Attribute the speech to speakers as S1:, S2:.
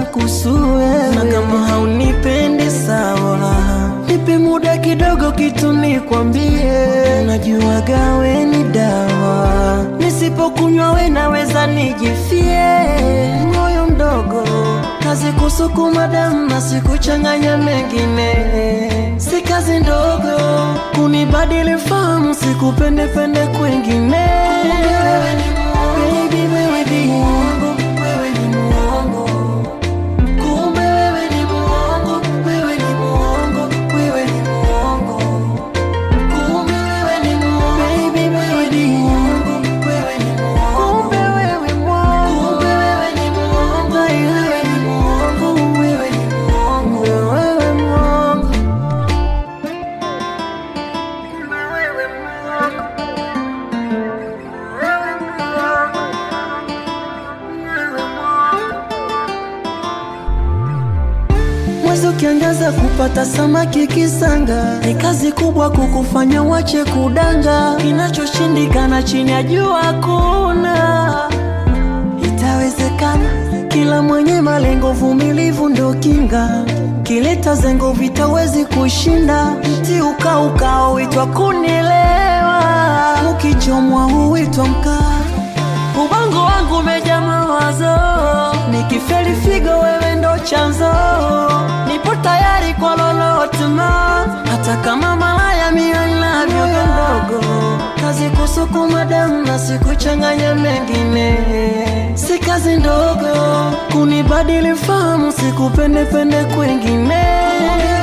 S1: kuhusu wewe, na kama haunipendi sawa, nipe muda kidogo, kitu nikwambie. Najuaga we ni dawa, nisipokunywa we naweza nijifie. Moyo mdogo, kazi kusukuma damu na sikuchanganya mengine, si kazi ndogo kunibadili fahamu, sikupendepende kwengine. Baby, wewe ni muongo, wewe ni muongo. Kumbe wewe ni muongo, wewe ni muongo, wewe ni muongo. Kumbe wewe ni muongo, baby, wewe ni muongo, wewe ni muongo. Kumbe wewe muongo, kumbe wewe ni muongo, wewe ni muongo, wewe ni muongo, wewe muongo. Kumbe wewe muongo, wewe muongo, wewe muongo. Mwezi ukiangaza kupata samaki kisanga, ni kazi kubwa kukufanya wache kudanga. Kinachoshindikana chini ya jua hakuna, itawezekana. Kila mwenye malengo, vumilivu ndo kinga. Kileta zengo vitawezi kushinda, mti ukaukao huitwa kunielewa, ukichomwa huitwa mkaa. Ubongo wangu umejaa mawazo, nikifeli figo wewe ndo chanzo. Nipo tayari kwa lolote ma, hata kama malaya mia navyoga ndogo. Kazi kusukuma damu na sikuchanganya mengine, si kazi ndogo kunibadili fahamu, sikupendepende kwengine.